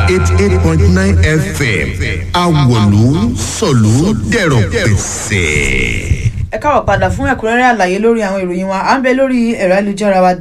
eighty eight point nine fm awolu sọ̀lú dẹ̀rọ̀ pẹ̀sẹ̀. ẹ káwọ̀ padà fún ẹ̀kúnrẹ́rẹ́ àlàyé lórí àwọn ìròyìn wa à ń bẹ lórí ẹ̀rọ ayélujára wa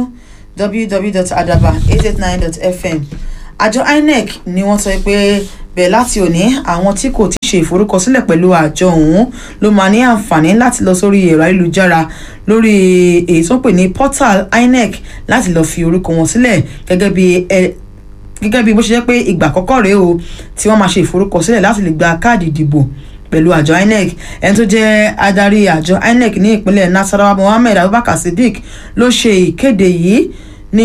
www.adaba889.fm àjọ inec ni wọ́n sọ pé bẹ́ẹ̀ láti òní àwọn tí kò ti ṣe ìforúkọsílẹ̀ pẹ̀lú àjọ ọ̀hún ló máa ní àǹfààní láti lọ sórí ẹ̀rọ ayélujára lórí èyí tó ń pè ní portal inec láti lọ fi orúkọ wọn sílẹ̀ gẹ́gẹ́ bí ẹ gẹ́gẹ́ bí bó ṣe jẹ́ pé ìgbà àkọ́kọ́ rèé o tí wọ́n máa ṣe ìforúkọsílẹ̀ láti lè gba káàdì ìdìbò pẹ̀lú àjọ inec ẹni tó jẹ́ adarí àjọ inec ní ìpínlẹ̀ nasarawa mohammed abubakar sadiq ló ṣe ìkéde yìí ní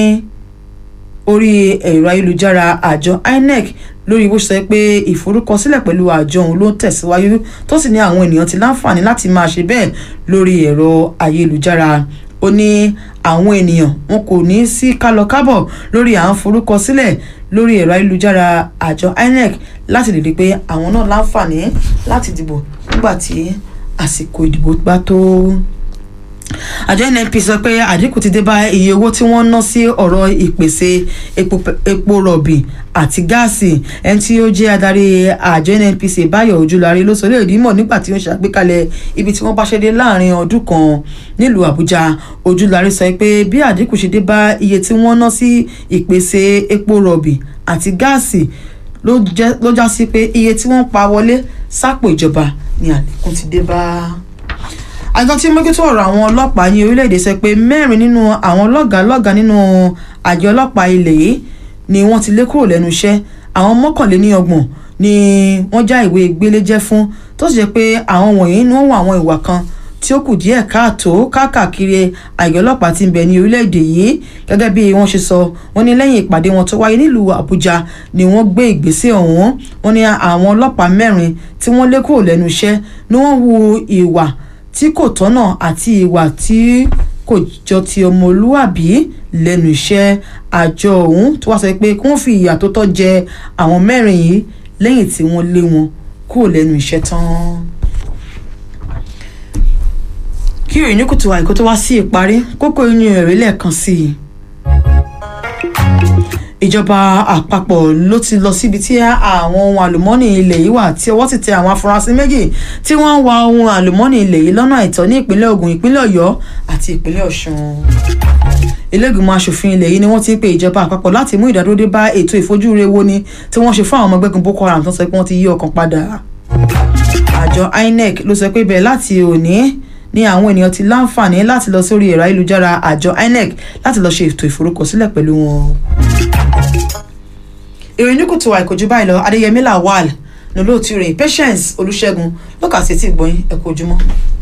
orí ẹ̀rọ ayélujára àjọ inec lórí bó ṣe sọ pé ìforúkọsílẹ̀ pẹ̀lú àjọ òun ló ń tẹ̀síwájú tó sì ní àwọn ènìyàn ti láǹfààní láti máa ṣe bẹ́ẹ̀ lórí ẹ̀rọ ayélujára ó ní àwọn ènìyàn wọn kò ní sí kálọ kábọ̀ lórí à ń forúkọsílẹ̀ lórí ẹ̀rọ ayélujára àjọ inec láti lè rí i pé àwọn náà láǹfààní láti dìbò nígbà tí àsìkò ìdìbò bá tó àjọ nnp sọ pé àdínkù ti dé bá iye owó tí wọ́n ná sí ọ̀rọ̀ ìpèsè epo rọ̀bì àti gáàsì ẹni tí ó jẹ́ adarí àjọ nnpc báyọ̀ ojúlarí ló sọ lè rí mọ̀ nígbà tí ó ń ṣàgbékalẹ̀ ibi tí wọ́n bá ṣe dé láàrin ọdún kan nílùú àbújá ojúlarí sọ pé bí àdínkù ṣe dé bá iye tí wọ́n ná sí ìpèsè epo rọ̀bì àti gáàsì ló já sí pé iye tí wọ́n pa wọlé sápò ìjọba ni àlékún ti dé bá àjọ tí mójútó ọ̀rọ̀ àwọn ọlọ́pàá ní orílẹ̀-èdè sọ pé mẹ́rin nínú àwọn lọ́gàálọ́gàá nínú àjọ ọlọ́pàá ilẹ̀ yìí ni wọ́n ti lé kúrò lẹ́nu iṣẹ́ àwọn mọ́kànléníọgbọ̀n ni wọ́n já ìwé gbélé jẹ́ fún tó sì jẹ́ pé àwọn wọ̀nyí ni wọ́n wọ àwọn ìwà kan tí ó kù díẹ̀ káàtó káàkiri àjọ ọlọ́pàá ti ń bẹ ní orílẹ̀-èdè yìí gẹ́gẹ́ bí wọ́n ṣe sọ wọ́n ní lẹ́yìn ìpàdé wọn tó wáyé nílùú àbújá ni wọ́n gbé ìgbésẹ̀ ọ̀hún wọ́n ní àwọn ọlọ́pàá mẹ́rin tí wọ́n lé kúrò lẹ́nu iṣẹ́ ni wọ́n hu ìwà tí kò tọ́nà àti ìwà tí kò jọ ti ọmọlúwàbí lẹ́nu iṣẹ́ àjọ ọ̀hún tó wá sọ pé kí wọ́n fi ìyà tó tọ́ jẹ àwọn mẹ́rin yìí lẹ́yìn tí wọ́n lé wọn kúrò lẹ́nu iṣẹ́ tán. kí ìròyìn kùtù àìkú tó wá sí ìparí kókó inú ẹ̀rí lẹ́ẹ̀kan sí i ìjọba àpapọ̀ ló ti lọ síbi tí àwọn ohun àlùmọ́ọ́nì ilẹ̀ yìí wà tí ọwọ́ sì tẹ àwọn afurasí méjì tí wọ́n ń wa ohun àlùmọ́ọ́nì ilẹ̀ yìí lọ́nà àìtọ́ ní ìpínlẹ̀ ogun ìpínlẹ̀ ọ̀yọ́ àti ìpínlẹ̀ ọ̀ṣun ilégbìmọ̀ asòfin ilẹ̀ yìí ni wọ́n ti ń pe ìjọba àpapọ̀ láti mú ìdádúró dé bá ètò ìfojúure wo ni tí wọ́n ṣe fún àwọn ọmọ ẹgbẹ́gun boko haram tó sọ pé wọ́n ti yí ọkàn padà àjọ inec ló sọ pé bẹ́ẹ̀ láti òní ní àwọn ènìyàn ti láǹfààní láti lọ sórí ẹ̀rọ ayélujára àjọ inec láti lọ ṣe ètò ìforúkọsílẹ̀ pẹ̀lú wọn ìròyìn ní kùtù àìkójú báyìí lọ adéyẹmí lawal ní olóòtú rẹ̀ patience olùṣègùn ló kà sí etí ìgbọ̀nyìn ẹ̀kọ́ ojúmọ́.